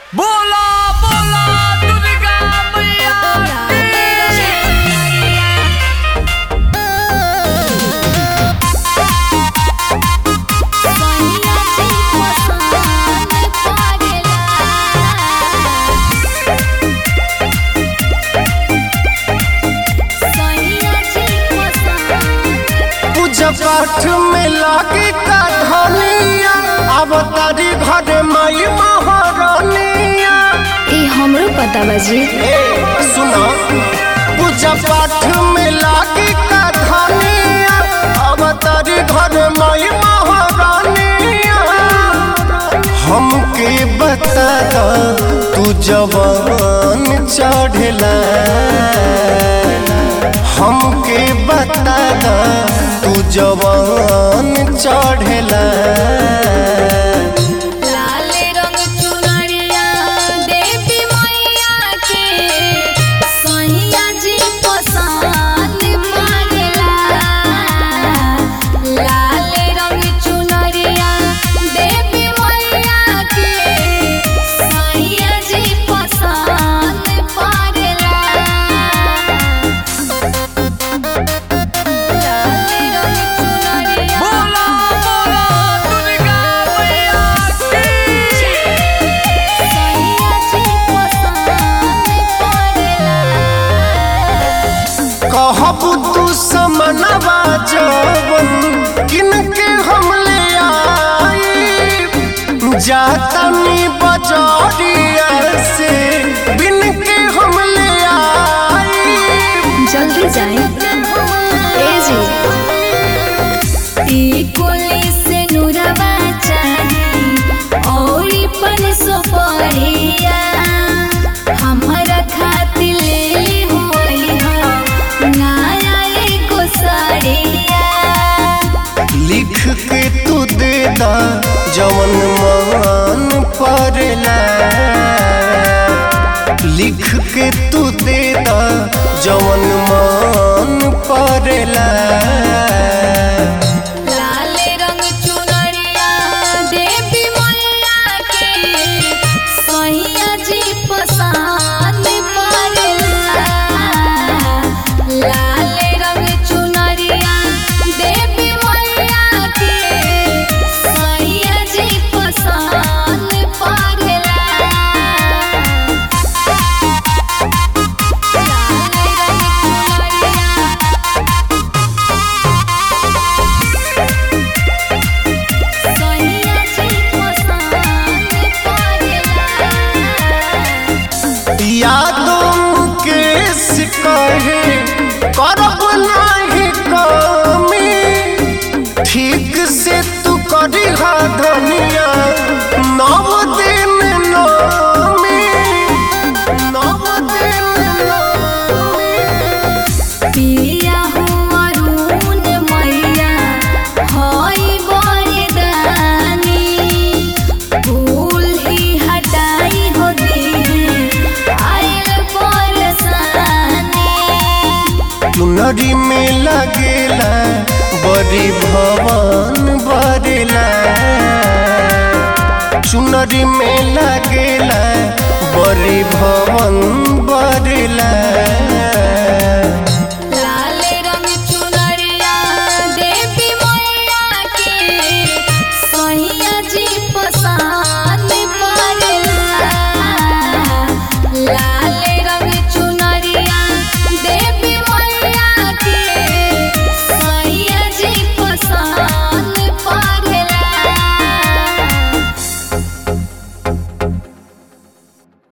बोला बोला दुर्गा मैया पूजा पाठ में लागे का धनिया अब तारी घर माई महारानिया ए हमरो पता बाजी ए सुनो पूजा पाठ में लागे का धनिया अब तारी घर माई महारानिया हमके बता दो तू जवान चढ़ला हमके बता दो तू जवान चढ़ला लाल रंग चुनरिया देवी मैया के सैया जी पसंद मांगला लाल रंग चुनरिया देवी मैया के सैया जी पसंद पड़ला लाल रंग चुनरिया बोला बोला दुर्गा मैया सैया जी पसंद पड़ला कहब तू समनवा जवन किनके हम ले आई जातनी बजरिया से बिन के हम ले आई जल्दी जाए ए जी ई कोली से नुरवा चाही औरी पन सुपरिया हमरा खातिर ले ली होई हो नया एगो साड़िया लिख के तू दे दा जवन मान पड़ला लिख के तू दे दा जवन मान पड़ला लाल रंग चुनरिया देवी मैया के सैया जी पसंद पड़ला लाल रंग चुनरिया देवी मैया के सैया जी पसंद पड़ला लाल रंग चुनरिया सैया जी पसंद पड़ला यादों के सिकहे करब नाही कमी ठीक से तू करी हा धनिया नव दिन नमी नव दिन नमी पिया हो अरुण मैया हई बरदानी भूल ही हटाई हो दी आयल परेशानी चुनरी में लगेला बड़ी भवन बरेला चुनरी में लगेला बड़ी भवन बरेला